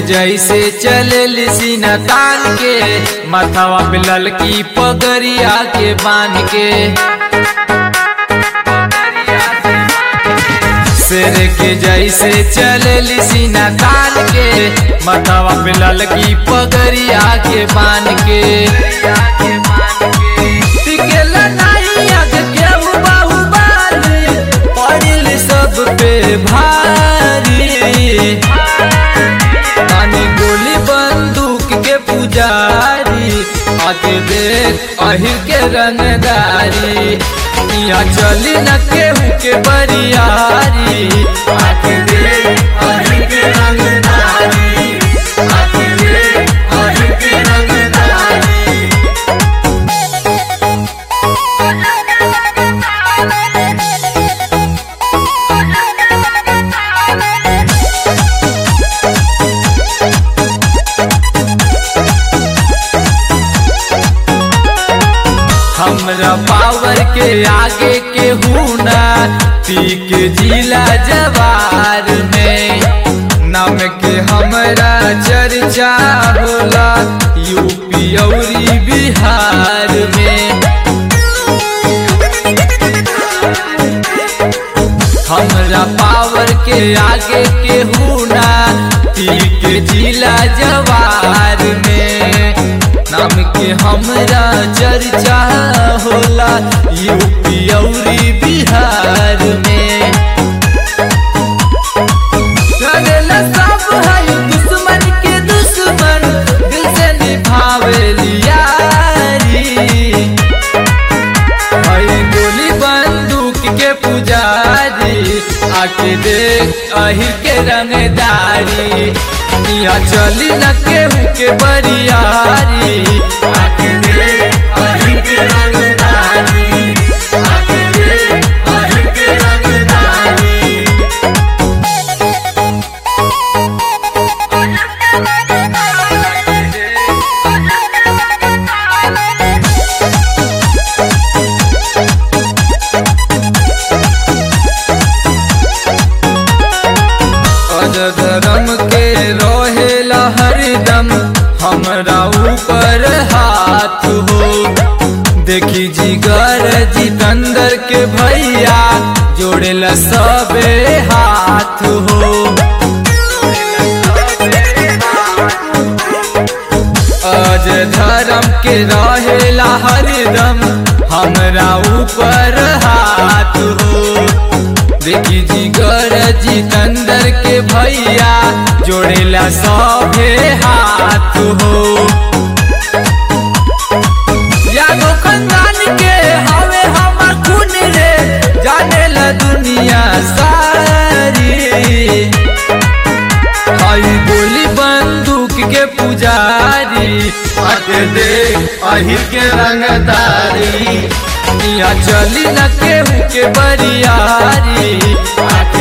जैसे चले सीना तान के माथावा पे ललकी पगरिया के बांध के शेर के जैसे चले सीना तान के माथावा पे ललकी पगरिया के बांध के टिकेला नहीं आग के बाहु बाली पड़िल सब पे भारी तानी गोली बंदूक के पुजारी आके देख अहिर के रंगदारी यहाँ चली न केहू के बरियारी आके देख अहिर के रंगदारी आके देख अहिर के रंगदारी हमरा पावर के आगे के हुना पीक जिला जवार में नाम के हमरा चर्चा होला यूपी औरी बिहार में हमरा पावर के आगे के हुना पीक जिला जवार में नाम के हमरा चर्चा होला यूपी औरी बिहार में करेला सब है दुश्मन के दुश्मन दिल से निभावे लियारी हई गोली बंदूक के पुजारी आके देख अहिर के रंगदारी यहाँ चली न केहू के बरियारी आके देख अहिर के रंगदारी आके देख अहिर के रंगदारी अज धर्म के रहेला हरदम हमरा ऊपर हाथ हो देखी जिगर जितंदर के भैया जोड़ेला सबे हाथ हो अज धर्म के रहेला हरदम हमरा ऊपर हाथ हो देखी जिगर जितंदर के भैया जोड़ेला सभे हाथ हो यादो खानदान के हवे हमर खून रे जानेला दुनिया सारी हई गोली बंदूक के पुजारी आके दे अहिर के रंगदारी यहाँ चली न केहू के बरियारी आके